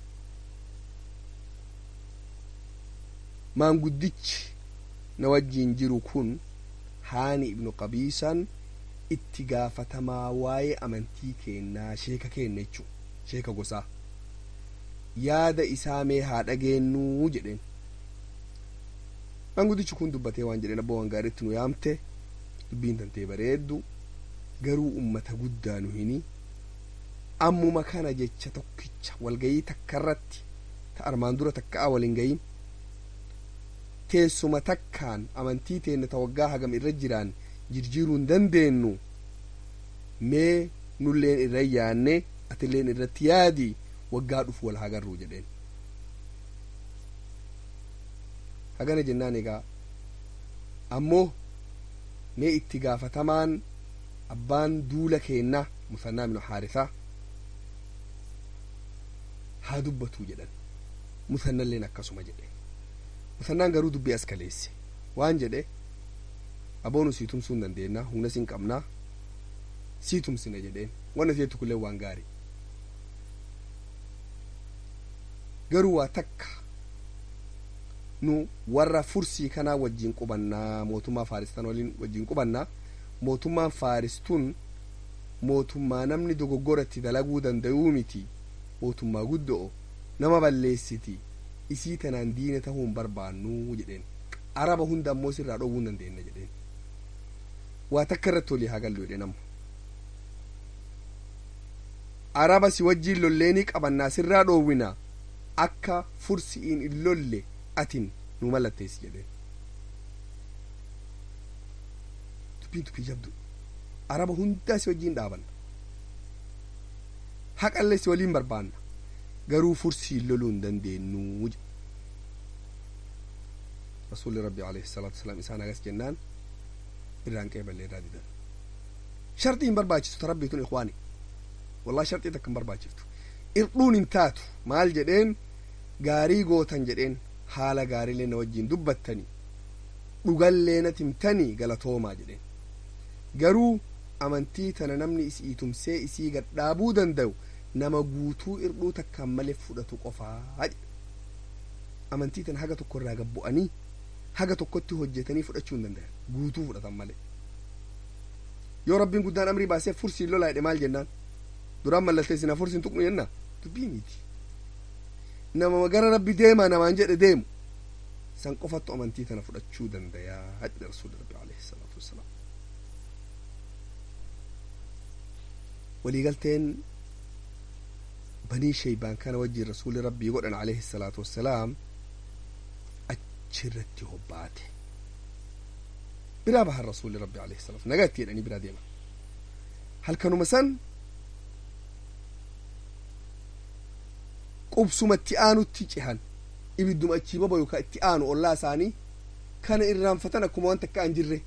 maanguddichi na wajjiin jiru kun haani ibnu qabiisan itti gaafatamaa waa'ee amantii keennaa sheeka keenna jechuu sheeka gosaa yaada isaa mee haa dhageenyuu jedheen maanguddichi kun dubbatee waan jedheen abboo waan gaariitti nu yaamte dubbiin tantee bareeddu garuu ummata guddaa nu hini ammuma kana jecha tokkicha walgayii takka irratti ta armaan dura takka'a waliin gayin teessuma takkaan amantii teenne ta waggaa hagam irra jiraan jirjiiruu hin dandeenyu mee nulleen irra yaanne atilleen irratti yaadi waggaa dhufu wal hagarruu jedheen hagana jennaan egaa ammoo mee itti gaafatamaan abbaan duula keennaa musannaa ibnu haarisaa haa dubbatuu jedhan musannalleen akkasuma jedhe musannaan garuu dubbii as kaleesse waan jedhe aboonu sii tumsuu hin dandeennaa humna siin qabnaa sii tumsina jedheen wanna seetu kullee waan gaarii garuu waa takka nu warra fursii kanaa wajjiin qubannaa mootummaa faaristan waliin wajjiin qubannaa mootummaan faaristuun mootummaa namni dogoggoratti dalaguu danda'uu miti mootummaa guddoo nama balleessiti isii tanaan diina tahuu hin barbaannuu jedheen araba hunda ammoo sirraa dhowwuu hin dandeenna jedheen waa takka irratti olii haa gallu jedheen ammo araba si wajjiin lolleenii qabannaa sirraa dhoowwina akka fursi'iin in lolle atin nu mallatteessi jedheen dubbiin dubbii jabdu araba hundaa si wajjiin dhaabanna haqallee si waliin barbaanna garuu fursii loluu hin dandeenyu rasuulli rabbi alayhi salaatu wasalaam isaan agas jennaan irraan qeeballe irraa didan sharxii hin barbaachisu ta rabbii tun ikwaani wallahi sharxii takka hin barbaachiftu irdhuun hin taatu maal jedheen gaarii gootan jedheen haala gaariilee na wajjiin dubbattanii dhugallee na timtanii galatoomaa jedheen garuu amantii tana namni isii tumsee isii gadhaabuu danda'u nama guutuu irdhuu takkaan malee fudhatu qofaa jedhe amantii tana haga tokko irraa gabbu'anii haga tokkotti hojjetanii fudhachuu hin danda'an guutuu fudhatan malee yoo rabbiin guddaan amrii baasee fursii lolaa jedhe maal jennaan duraan mallattee sinaa fursiin tuqnu jenna dubbii miti nama gara rabbi deemaa namaan jedhe deemu san qofattu amantii tana fudhachuu dandayaa jedhe rasuuli rabbi alayhi salaatu wassalaam waliigalteen banii sheeybaan kana wajjiin rasuuli rabbii godhan alayhi salaatu wassalaam achirratti hobbaate biraa bahan rasuuli rabbi alayhi salaatu nagatti jedhanii biraa deeman halkanuma san qubsuma itti aanutti cihan ibidduma achii boba yookaan itti aanu ollaa isaanii kana irraanfatan akkuma wanta akka an jirre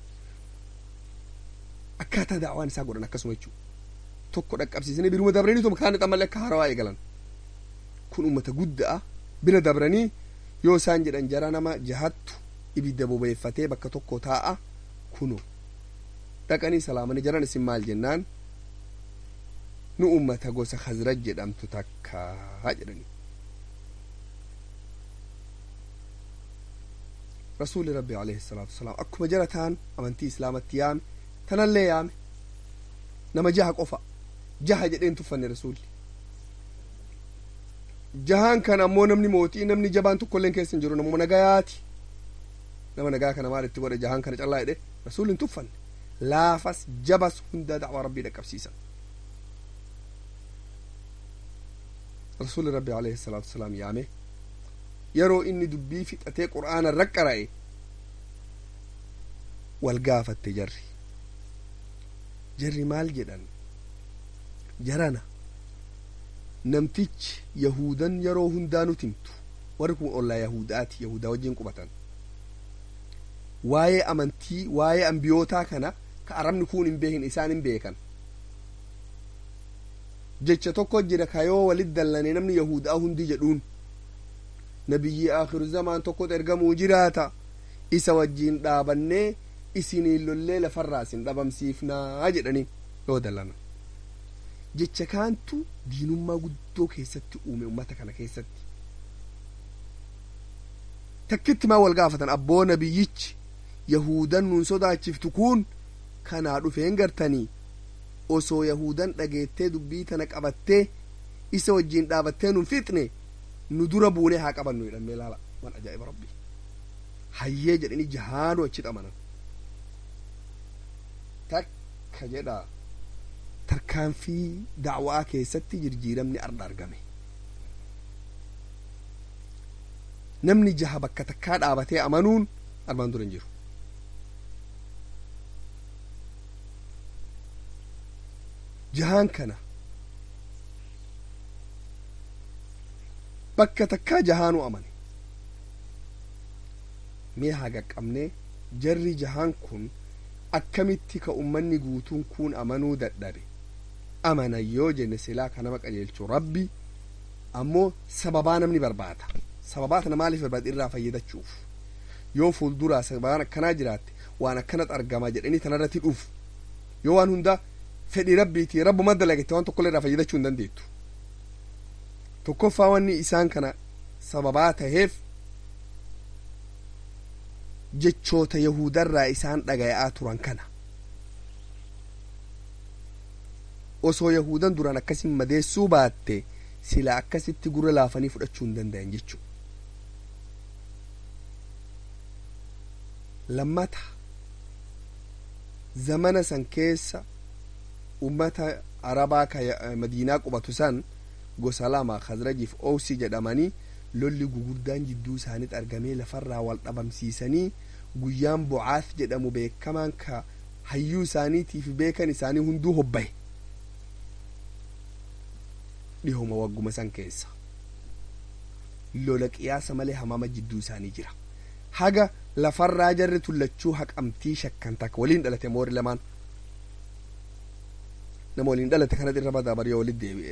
akkaataa daawaan isaa godhan akkasuma jechuu tokko dhaqqabsiisanii biruma dabranii tuma kaan xammallee akka haarawaa eegalan kun ummata guddaa bira dabranii yoo isaan jedhan jara nama jahattu ibidda bobeeffatee bakka tokko taa'a kuno dhaqanii salaamanii jaran isin maal jennaan nu ummata gosa khazraj jedhamtu takkaa jedhanii rasuuli rabbi alayhi salaatu wasalaam akkuma jara taan amantii islaamatti yaame tanallee yaame nama jaha qofa jaha jedheen tuffanne rasuulli jahaan kan ammoo namni mootii namni jabaan tokkolleen keessa hin jiru namuma nagayaati nama nagaa kana maal itti godhe jahaan kana callaa jedhe rasuulli hin tuffanne laafas jabas hunda dacwaa rabbii dhaqqabsiisan rasuuli rabbi alayhi salaatu wasalaam yaame yeroo inni dubbii fixatee qur'aana irra qara'e wal gaafatte jarri jarri maal jedhan jarana namtichi yahudan yeroo hundaa nuti himtu warri kun ollaa yahudaati yahudaa wajjin qubatan waa'ee amantii waa'ee ambiyootaa kana ka arabni kun hin beekin isaan hin beekan jecha tokko jira ka yoo walit dallane namni yahudaa hundi jedhuun nabiyyi aakhiru zamaan tokkotu ergamuu jiraata isa wajjiin dhaabannee isiniin lollee lafarraa isin dhabamsiifnaa jedhanii yoo dallana jecha kaantu diinummaa guddoo keessatti uume ummata kana keessatti takkitti maa wal gaafatan abboo nabiyyichi yahudan nuun sodaachiftu kun kanaa dhufeen gartanii osoo yahudan dhageettee dubbii tana qabattee isa wajjiin dhaabattee nun fixne nu dura buunee haa qabannu jedhamee laala waan ajaa'iba rabbii hayyee jedhanii jahaanu achi xamanan takka jedha tarkaanfii dacwaa keessatti jirjiiramni arda argame namni jaha bakka takkaa dhaabatee amanuun armaan dura hin jiru jahaan kana bakka takkaa jahaanu amane mee haa qaqqabnee jarri jahaan kun akkamitti ka ummanni guutuun kun amanuu dadhabe amanan yoo jenne silaa ka nama qajeelchu rabbi ammoo sababaa namni barbaada sababaa tana maaliif barbaada irraa fayyadachuuf yoo fuulduraa sababaan akkanaa jiraatte waan akkanat argama jedhanii tanarratti dhuuf yoo waan hunda fedhii rabbiiti rabbuma dalagette waan tokkollee irraa fayyadachuu hin dandeettu tokkoffaa wanni isaan kana sababaa taheef jechoota yahudarraa isaan dhaga'aa turan kana osoo yahudan duraan akkasin madeessuu baatte sila akkasitti gurra laafanii fudhachuu hin danda'an jechuu lammata zamana san keessa ummata arabaa ka madiinaa qubatu san gosa lama khazrajiif owsi jedhamanii lolli gugurdaan jidduu isaanitti argamee lafarraa wal dhabamsiisanii guyyaan bu'aaf jedhamu beekamaan ka hayyuu isaaniitiif beekan isaanii hunduu hobbaye dhihoma wagguma san keessa lola qiyaasa malee hamaama jidduu isaanii jira haga lafarraa jarri tullachuu haqamtii shakkan takka waliin dhalate moori lamaan nama waliin dhalate kanat irra badaa bari yoo walit deebi'e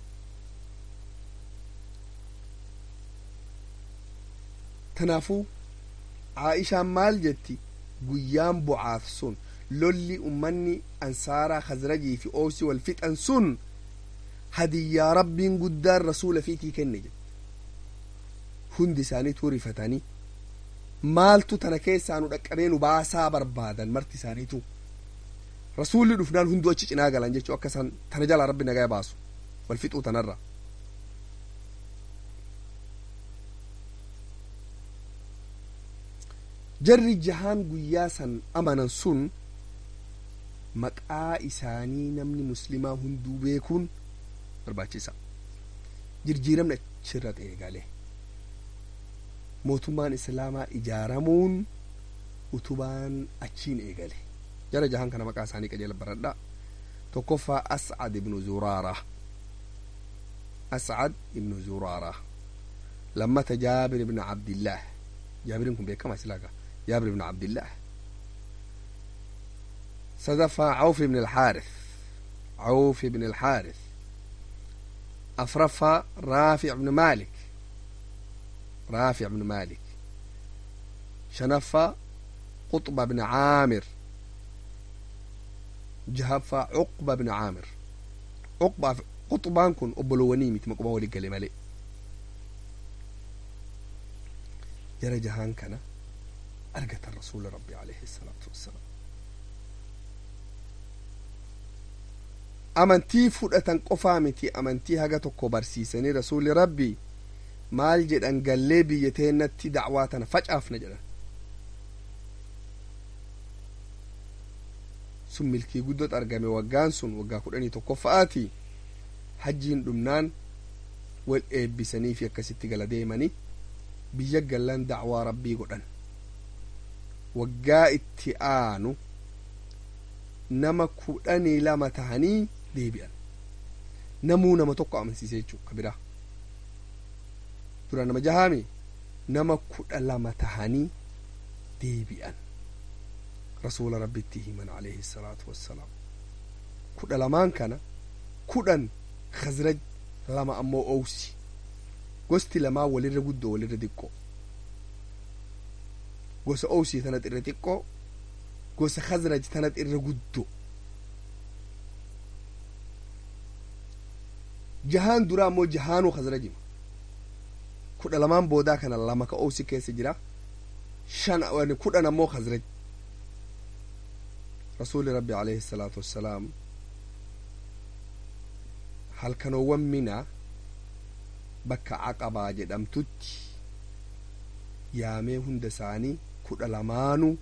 kanaafuu aa'ishaan maal jetti guyyaan bu'aaf sun lolli ummanni ansaaraa khazrajii fi oosi wal fixan sun hadiyyaa rabbiin guddaan rasuula fiitii kenne jedhe hundi isaanii tuurifatanii maaltu tana keessaa nu dhaqqabee nu baasaa barbaadan marti isaaniitu rasuulli dhufnaan hunduu achi cinaa galan jechuu akka isaan tana jalaa rabbi nagaa baasu wal fixuu tanarra jarri jahaan guyyaa san amanan sun maqaa isaanii namni muslimaa hunduu beekuun barbaachisa jirjiiramni achirra eegale mootummaan islaamaa ijaaramuun utubaan achiin eegale jara jahan kana maqaa isaanii qajeela baradha tokkoffaa ascad ibnu zuraara ascad ibnu zuraara lammata jaabir ibnu cabdillaah jaabirin kun beekama islaaga جابر بن عبد الله صدف عوف بن الحارث عوف بن الحارث أفرف رافع بن مالك رافع بن مالك شنف قطب بن عامر جهف عقبة بن عامر عقبة قطبان كن أبلوني مت مقبا ولي قال مالي جرى جهان كان argatan rasuula rabbi alayhi salaatu wassalaam amantii fudhatan qofaa miti amantii haga tokko barsiisanii rasuuli rabbi maal jedhan gallee biyya teennatti dacwaa tana facaafna jedhan sun milkii guddot argame waggaan sun waggaa kudhanii tokkoffa'aati hajjiin dhumnaan wal eebbisanii fi akkasitti gala deemanii biyya gallan dacwaa rabbii godhan waggaa itti aanu nama kudhanii lama tahanii deebi'an namuu nama tokko amansiise jechuu ka biraa dura nama jahaami nama kudha lama tahanii deebi'an rasuula rabbitti himan alayhi salaatu wassalaam kudha lamaan kana kudhan khazraj lama ammoo owsi gosti lamaa walirra guddoo walirra xiqqoo gosa owsii tanat irra xiqqoo gosa khazraj tanat irra guddoo jahaan dura ammoo jahaanuu khazrajima kudha lamaan boodaa kana lama ka owsi keessa jira shan kudhan ammoo khazraj rasuuli rabbi alayhi salaatu wassalaam halkanoowwan mina bakka aqabaa jedhamtutti yaamee hunda isaanii kudha lamaanuu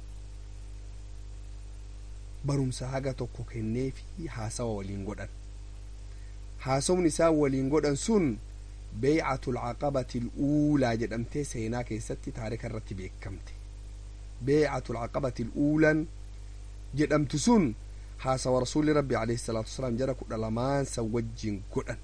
barumsa haga tokko kennee fi haasawa waliin godhan haasawni isaan waliin godhan sun beeycatul caqabati uulaa jedhamtee seenaa keessatti taarika irratti beekamte beeycatul caqabati uulan jedhamtu sun haasawa rasuuli rabbi alayhi salaatu wasalaam jara kudha lamaan san wajjin godhan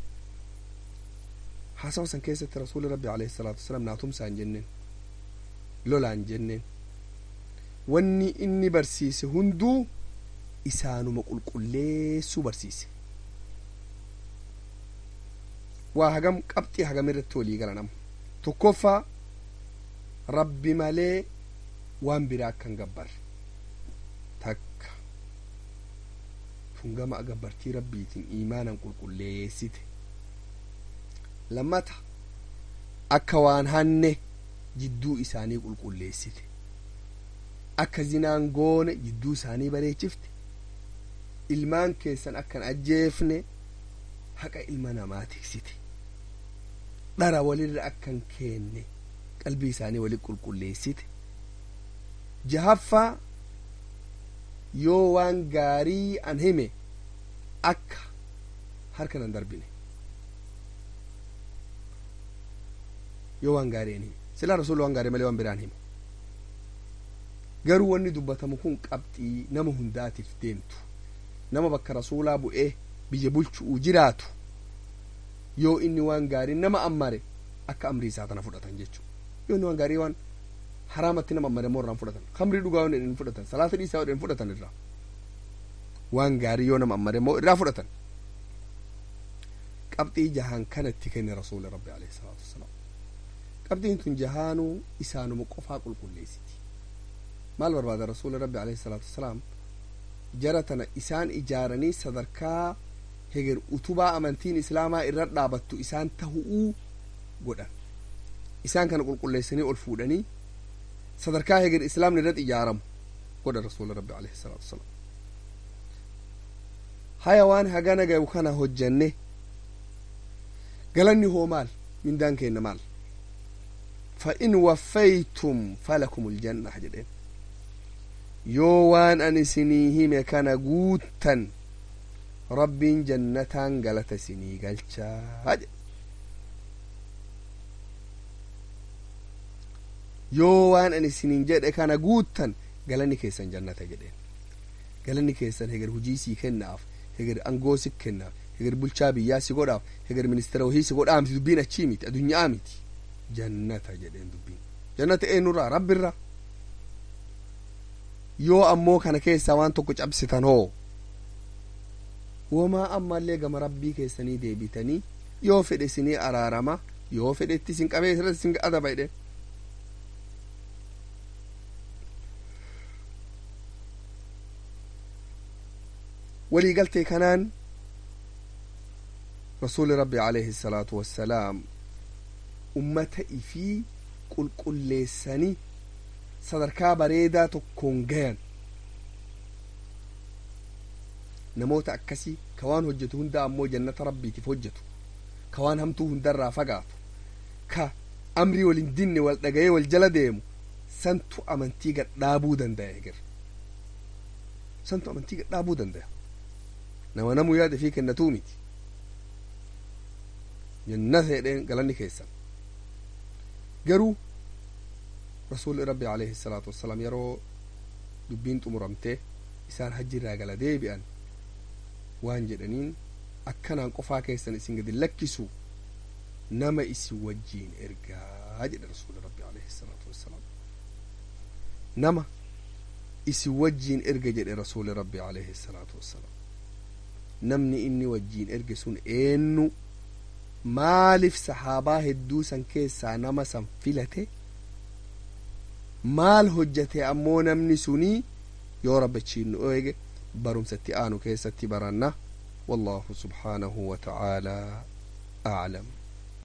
haasawa san keessatti rasuuli rabbi alayhi salaatu wasalaam naatumsaan jenneen lolaan jenneen wanni inni barsiise hunduu isaanuma qulqulleessuu barsiise waa hagam qabxii hagam irratti walii gala nama tokkoffaa rabbi malee waan biraa akkan gabbarre takka tun gama gabbartii rabbiitiin iimaanan qulqulleessite lammata akka waan hanne jidduu isaanii qulqulleessite akka zinaan goone jidduu isaanii bareechifte ilmaan keessan akkan ajjeefne haqa ilma namaa tiksite dhara walirra akkan keenne qalbii isaanii walit qulqulleessite jahaffaa yoo waan gaarii an hime akka harka nan darbine yoo waan gaarii an hime silaa rasuulli waan gaarii malee waan biraan hime garuu wanni dubbatamu kun qabxii nama hundaatiif deemtu nama bakka rasuulaa bu'ee biyya bulchuu jiraatu yoo inni waan gaarii nama ammare akka amrii isaa tana fudhatan jechuudha yoo inni waan gaarii waan haraamatti nama ammare immoo irraan fudhatan kamrii dhugaa waan hin fudhatan salaata dhiisaa waan hin fudhatan irraa waan gaarii yoo nama ammare immoo irraa fudhatan qabxii jahaan kanatti kenne rasuula rabbi alayhi salaatu wasalaam qabxiin tun jahaanuu isaanuma qofaa qulqulleessiti maal barbaada rasuula rabbi alayhi salaatu wasalaam jara tana isaan ijaaranii sadarkaa heger utubaa amantiin islaamaa irra dhaabattu isaan tahu'uu godhan isaan kana qulqulleessanii ol fuudhanii sadarkaa heger islaamni irratti ijaaramu godha rasuula rabbi alayhi salaatu wasalaam haya waan hagana gayu kana hojjanne galanni hoo maal mindaan keenna maal fa in waffaytum falakum uljanna jedheen yoo waan an isinii hime kana guuttan rabbiin jannataan galata isinii galchaa jedhe yoo waan an isiniin jedhe kana guuttan galanni keessan jannata jedheen galanni keessan heger hujii sii kennaaf heger angoo si kennaaf heger bulchaa biyyaa si godhaaf heger ministeera wahii si godhaa miti dubbiin achii miti adunyaa miti jannata jedheen dubbiin jannata eenyurraa rabbirraa yoo ammoo kana keessaa waan tokko cabsitan hoo womaa ammallee gama rabbii keessanii deebitanii yoo fedhe isinii araarama yoo fedhetti isin qabee irratti isin adaba jedhe waliigaltee kanaan rasuuli rabbi alayhi salaatu wassalaam ummata ifii qulqulleessanii sadarkaa bareedaa tokkoon gayan namoota akkasii ka waan hojjetu hunda ammoo jannata rabbiitiif hojjetu ka waan hamtuu hundarraa fagaatu ka amrii wal hin dinne wal dhagayee wal jala deemu santu amantii gadhaabuu danda'a eger santu amantii gadhaabuu danda'a nama namuu yaada fi kennatuu miti jannata jedheen galanni keessan garuu rasuulli rabbi alayhi salaatu wassalaam yeroo dubbiin xumuramtee isaan hajji irraa gala deebi'an waan jedhaniin akkanaan qofaa keessan isin gadi lakkisu nama isin wajjiin ergaa jedhe rasuulli rabbi alayhi salaatu wassalaam nama isin wajjiin erga jedhe rasuulli rabbi alayhi salaatu wassalaam namni inni wajjiin erge sun eenyu maaliif sahaabaa hedduu san keessaa nama san filate maal hojjate ammoo namni sunii yoo rabbichiin nu eege barumsatti aanu keessatti baranna والله سبحانه وتعالى أعلم